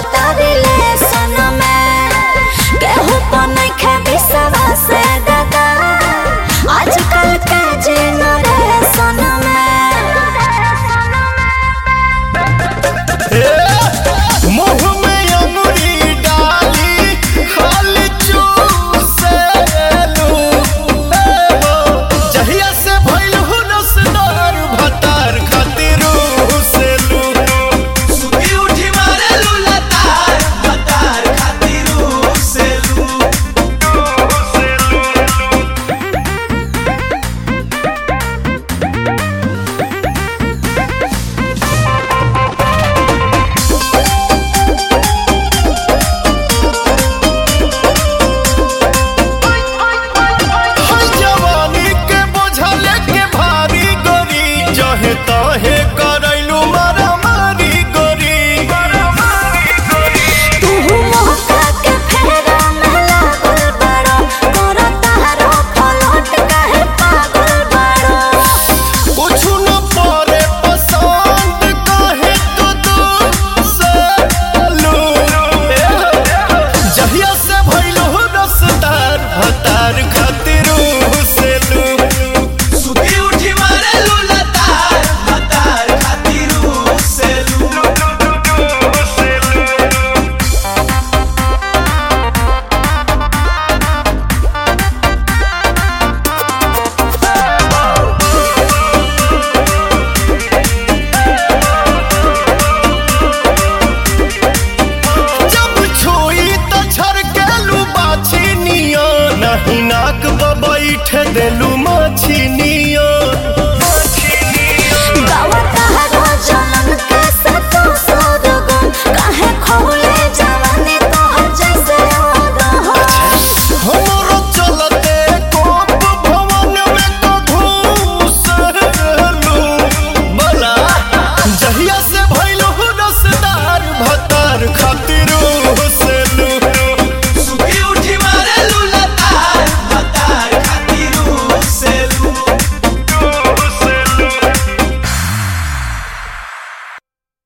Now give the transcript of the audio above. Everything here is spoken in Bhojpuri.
चलता रिलेशन में केहू पर नइखे विश्वास दादा आजकल के जेनरेशन में मुंह में अंगुरी डाली खाली चूसेलू जहिया से भइल हु रसदार भतार खातिर हुसेलू सुती उठी मारे लुलतार बतार खातिर सेलू हई जवानी के बोझल के भारी गोरी जहे तहे करैलू मारा मारी गोरी तू मौका के फेरा में लागल बड़ा तोरा तारो पलट काहे पागल बड़ा कुछु न परे पसंद काहे तो दूसलू जहिया से भइल हो रसदार भतार खातिर हुसेलू सुती उठी मारे लुलतार बतार खातिर सेलू जब छुई त छरकेलू बाछी निया नहीं नाक ब बैठ देलू माछी निया